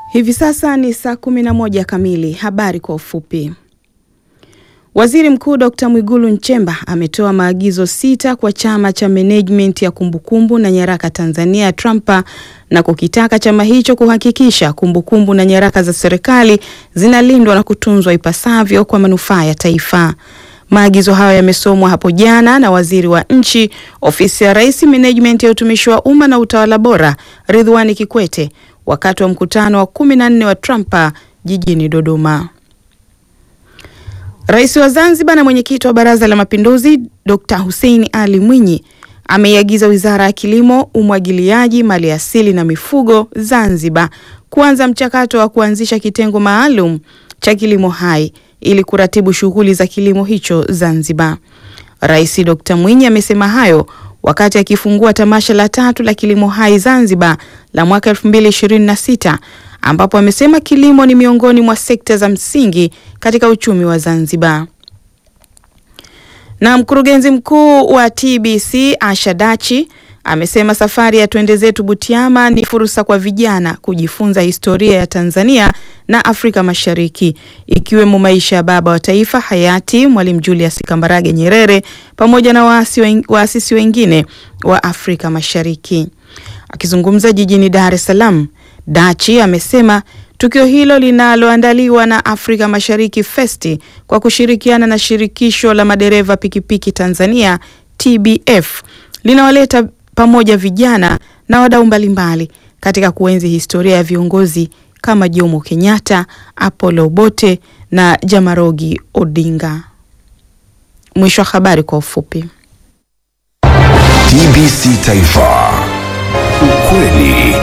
Hivi sasa ni saa kumi na moja kamili. Habari kwa ufupi. Waziri Mkuu Dr. Mwigulu Nchemba ametoa maagizo sita kwa chama cha Management ya Kumbukumbu na Nyaraka Tanzania TRAMPA na kukitaka chama hicho kuhakikisha kumbukumbu na nyaraka za serikali zinalindwa na kutunzwa ipasavyo kwa manufaa ya taifa. Maagizo hayo yamesomwa hapo jana na Waziri wa Nchi, Ofisi ya Rais, Management ya Utumishi wa Umma na Utawala Bora, Ridhiwani Kikwete wakati wa mkutano wa kumi na nne wa TRAMPA jijini Dodoma. Rais wa Zanzibar na mwenyekiti wa Baraza la Mapinduzi Dr. Hussein Ali Mwinyi ameiagiza Wizara ya Kilimo, Umwagiliaji, Maliasili na Mifugo Zanzibar kuanza mchakato wa kuanzisha kitengo maalum cha kilimo hai ili kuratibu shughuli za kilimo hicho Zanzibar. Rais Dr. Mwinyi amesema hayo wakati akifungua tamasha la tatu la kilimo hai Zanzibar la mwaka 2026 ambapo amesema kilimo ni miongoni mwa sekta za msingi katika uchumi wa Zanzibar. Na mkurugenzi mkuu wa TBC Asha Dachi amesema safari ya Twende Zetu Butiama ni fursa kwa vijana kujifunza historia ya Tanzania na Afrika Mashariki ikiwemo maisha ya baba wa taifa hayati Mwalimu Julius Kambarage Nyerere pamoja na waasi waasisi wengine wa Afrika Mashariki. Akizungumza jijini Dar es Salaam, Dachi amesema tukio hilo linaloandaliwa na Afrika Mashariki Festi kwa kushirikiana na shirikisho la madereva pikipiki Tanzania TBF linawaleta pamoja vijana na wadau mbalimbali katika kuenzi historia ya viongozi kama Jomo Kenyatta, Apollo Obote na Jamarogi Odinga. Mwisho wa habari kwa ufupi. TBC Taifa, ukweli